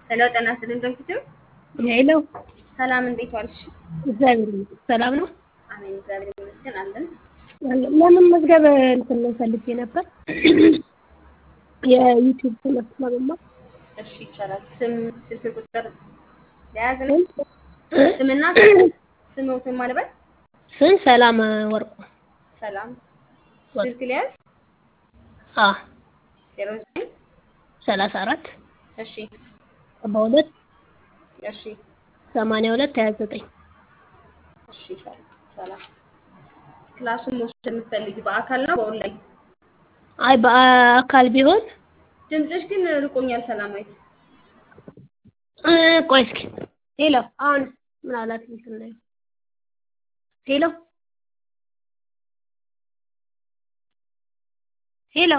ሄሎ ጤና ይስጥልኝ ዶክተር ሄሎ ሰላም እንዴት ዋልሽ? እግዚአብሔር ይመስገን ሰላም ነው። አሜን እግዚአብሔር ይመስገን አለን። ለምን መዝገብ እንትን ፈልጌ ነበር የዩቲዩብ ትምህርት ለመማር እሺ ይቻላል። ስም ስልክ ቁጥር ለያዝ ነው ስምና ስምዎትን ማለበት ስም ሰላም ወርቁ ሰላም ስልክ ሊያዝ አ ዜሮ ዘጠኝ ሰላሳ አራት እሺ ሰባ ሁለት እሺ ሰማንያ ሁለት ሀያ ዘጠኝ እሺ ሰላም ክላሱን መውሰድ የምትፈልጊ በአካል ነው በኦንላይን? አይ በአካል ቢሆን ድምፅሽ ግን ርቆኛል ሰላማዊት። እ ቆይ እስኪ ሄሎ አሁን ምን አላት እንትን ላይ ሄሎ ሄሎ